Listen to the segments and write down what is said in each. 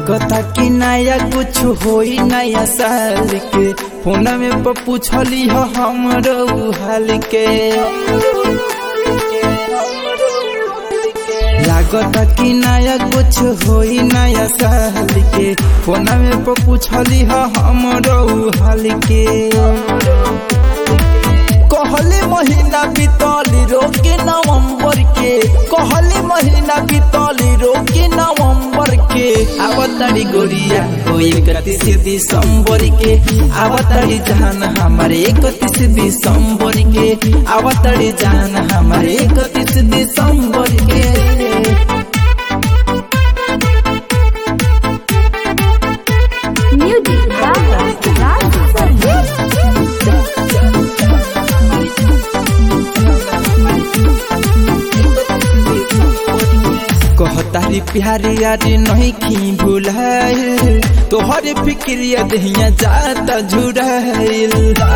लागता कि नया कुछ होई नया साल के फोन में प पूछली हो हमरो हाल के लागता कि नया कुछ होई नया साल के फोन में प पूछली हो हमरो हाल के कहले महीना बीतली रोके नवंबर के कहले महीना बीतली रोके नवंबर के आवतारी गोरिया हो इकतीस दिसंबर के आवतारी जान हमारे इकतीस दिसंबर के आवतारी जान हमारे इकतीस दिसंबर के Music Gaga Raj कहतारी प्यारी यारी नहीं की भूलाइल तोहरे फिक्रिया दहिया जाता झुराइल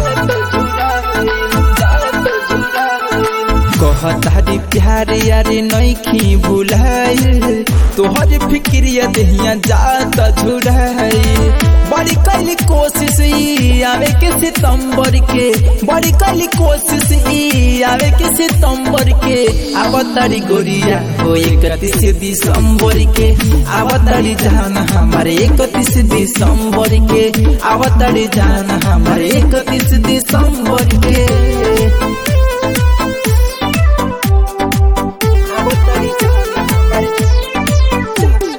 कहतारी प्यारी यारी नहीं की भूलाइल तोहरे फिक्रिया दहिया जाता झुराइल बड़ी कैली कोशिश ई आवे के सितंबर के बड़ी कैली कोशिश ई आवे के सितंबर के आवतारी गोरिया हो इकतीस दिसंबर के आवतारी जान हमारे इकतीस दिसंबर के आवतारी जान हमारे इकतीस दिसंबर के आवतारी जान हमारे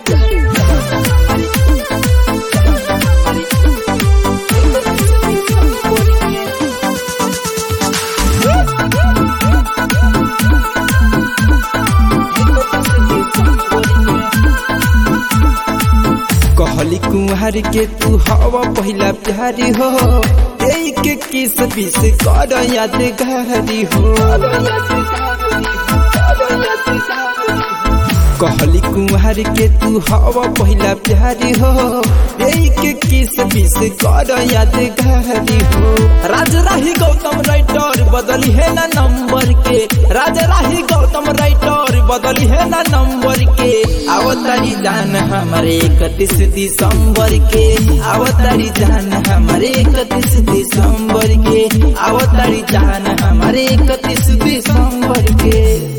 कहली कुंवर के तू हवा पहला प्यारी हो एक के किस बीस कर यादगारी हो कहली कुंवर के तू हवा पहला प्यारी हो एक के किस बीस कर यादगारी हो राज राही गौतम राइटर बदली है ना नंबर के राज राही गौतम राइटर बदली है ना नंबर के आवतारी जान हमारे इकतीस दिसंबर के आवतारी जान हमारे इकतीस दिसंबर के आवतारी जान हमारे इकतीस दिसंबर के